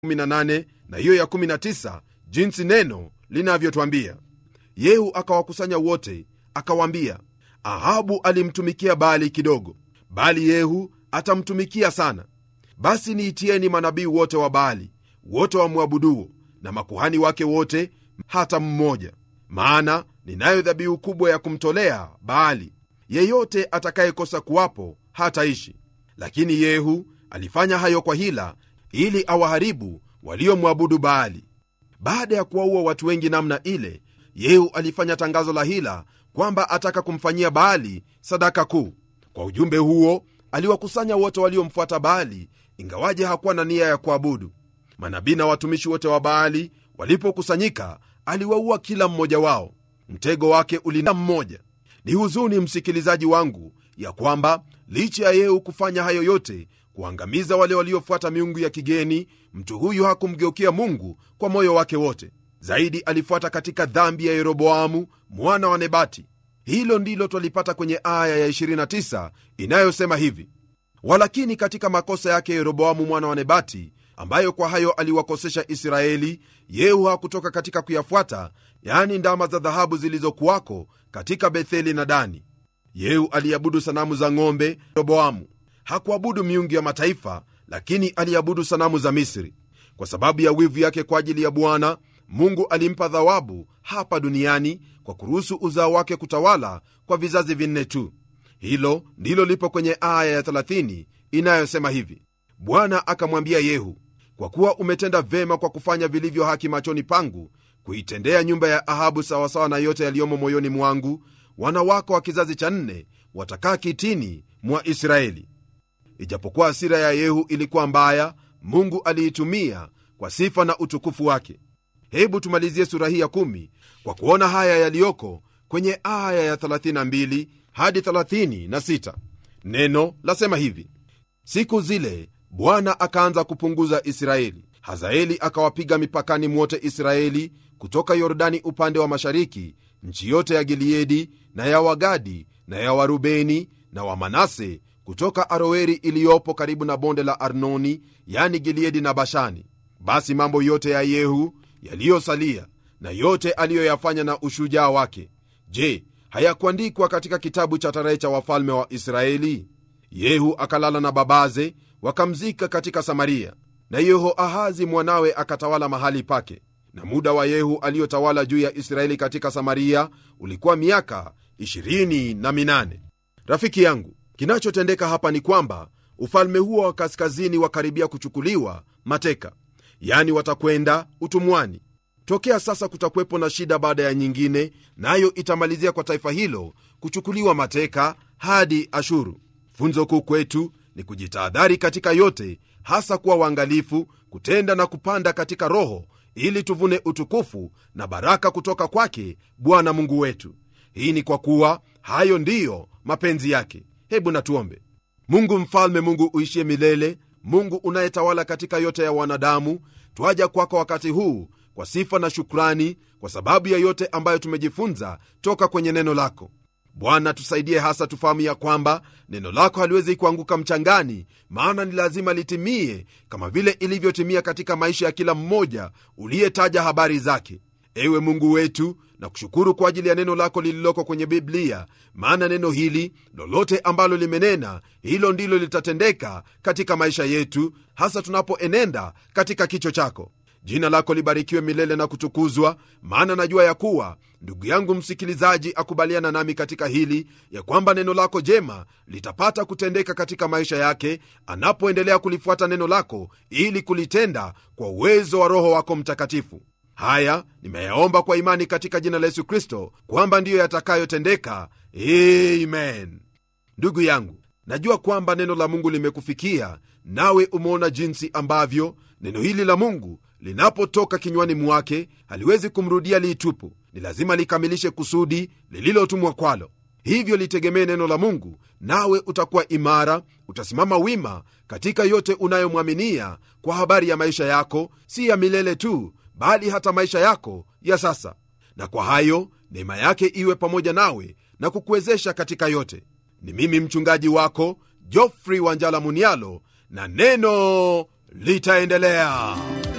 18 na hiyo ya 19 jinsi neno linavyotwambia yehu akawakusanya wote akawaambia ahabu alimtumikia baali kidogo bali yehu atamtumikia sana basi niitieni manabii wote wa baali wote wamwabuduo na makuhani wake wote hata mmoja maana ninayo dhabihu kubwa ya kumtolea baali yeyote atakayekosa kuwapo hataishi lakini yehu alifanya hayo kwa hila ili awaharibu waliomwabudu baali baada ya kuwaua watu wengi namna ile yehu alifanya tangazo la hila kwamba ataka kumfanyia baali sadaka kuu kwa ujumbe huo aliwakusanya wote waliomfuata baali ingawaje hakuwa na nia ya kuabudu manabii na watumishi wote wa baali walipokusanyika aliwaua kila mmoja wao mtego wake ulina mmoja ni huzuni msikilizaji wangu ya kwamba licha ya yehu kufanya hayo yote kuangamiza wale waliofuata miungu ya kigeni mtu huyu hakumgeukia mungu kwa moyo wake wote zaidi alifuata katika dhambi ya yeroboamu mwana wa nebati hilo ndilo twalipata kwenye aya ya 29 inayosema hivi walakini katika makosa yake yeroboamu mwana wa nebati ambayo kwa hayo aliwakosesha israeli yehu hakutoka katika kuyafuata yaani ndama za dhahabu zilizokuwako katika betheli na dani yehu aliabudu sanamu za ng'ombe yeroboamu hakuabudu miungu ya mataifa lakini aliabudu sanamu za misri kwa sababu ya wivu yake kwa ajili ya bwana mungu alimpa thawabu hapa duniani kwa kuruhusu uzao wake kutawala kwa vizazi vinne tu hilo ndilo lipo kwenye aya ya 30 inayosema hivi bwana akamwambia yehu kwa kuwa umetenda vema kwa kufanya vilivyo haki machoni pangu kuitendea nyumba ya ahabu sawasawa na yote yaliyomo moyoni mwangu wana wako wa kizazi cha nne watakaa kitini mwa israeli ijapokuwa hasira ya yehu ilikuwa mbaya mungu aliitumia kwa sifa na utukufu wake hebu tumalizie sura hii ya 1 kwa kuona haya yaliyoko kwenye aya ya 32 hadi 36 neno lasema hivi siku zile bwana akaanza kupunguza israeli hazaeli akawapiga mipakani mwote israeli kutoka yordani upande wa mashariki nchi yote ya gileadi na ya wagadi na ya warubeni na wamanase kutoka aroeri iliyopo karibu na bonde la arnoni yani gileadi na bashani basi mambo yote ya yehu yaliyosalia na yote aliyoyafanya na ushujaa wake je hayakuandikwa katika kitabu cha tarehe cha wafalme wa israeli yehu akalala na babaze wakamzika katika samaria na yehoahazi mwanawe akatawala mahali pake na muda wa yehu aliyotawala juu ya israeli katika samaria ulikuwa miaka 28 rafiki yangu kinachotendeka hapa ni kwamba ufalme huo wa kaskazini wakaribia kuchukuliwa mateka yani watakwenda utumwani tokea sasa kutakuwepo na shida baada ya nyingine nayo na itamalizia kwa taifa hilo kuchukuliwa mateka hadi ashuru funzo kuu kwetu ni kujitahadhari katika yote hasa kuwa uangalifu kutenda na kupanda katika roho ili tuvune utukufu na baraka kutoka kwake bwana mungu wetu hii ni kwa kuwa hayo ndiyo mapenzi yake hebu natuombe mungu mfalme mungu uishie milele mungu unayetawala katika yote ya wanadamu twaja kwako wakati huu kwa sifa na shukrani kwa sababu ya yote ambayo tumejifunza toka kwenye neno lako bwana tusaidie hasa tufahamu ya kwamba neno lako haliwezi kuanguka mchangani maana ni lazima litimie kama vile ilivyotimia katika maisha ya kila mmoja uliyetaja habari zake ewe mungu wetu na kushukuru kwa ajili ya neno lako lililoko kwenye biblia maana neno hili lolote ambalo limenena hilo ndilo litatendeka katika maisha yetu hasa tunapoenenda katika kicho chako jina lako libarikiwe milele na kutukuzwa maana najua ya kuwa ndugu yangu msikilizaji akubaliana nami katika hili ya kwamba neno lako jema litapata kutendeka katika maisha yake anapoendelea kulifuata neno lako ili kulitenda kwa uwezo wa roho wako mtakatifu haya nimeyaomba kwa imani katika jina la yesu kristo kwamba ndiyo yatakayotendeka amen ndugu yangu najua kwamba neno la mungu limekufikia nawe umeona jinsi ambavyo neno hili la mungu linapotoka kinywani mwake haliwezi kumrudia liitupu ni lazima likamilishe kusudi lililotumwa kwalo hivyo litegemee neno la mungu nawe utakuwa imara utasimama wima katika yote unayomwaminia kwa habari ya maisha yako si ya milele tu bali hata maisha yako ya sasa na kwa hayo neema yake iwe pamoja nawe na kukuwezesha katika yote ni mimi mchungaji wako jofrey wanjala munialo na neno litaendelea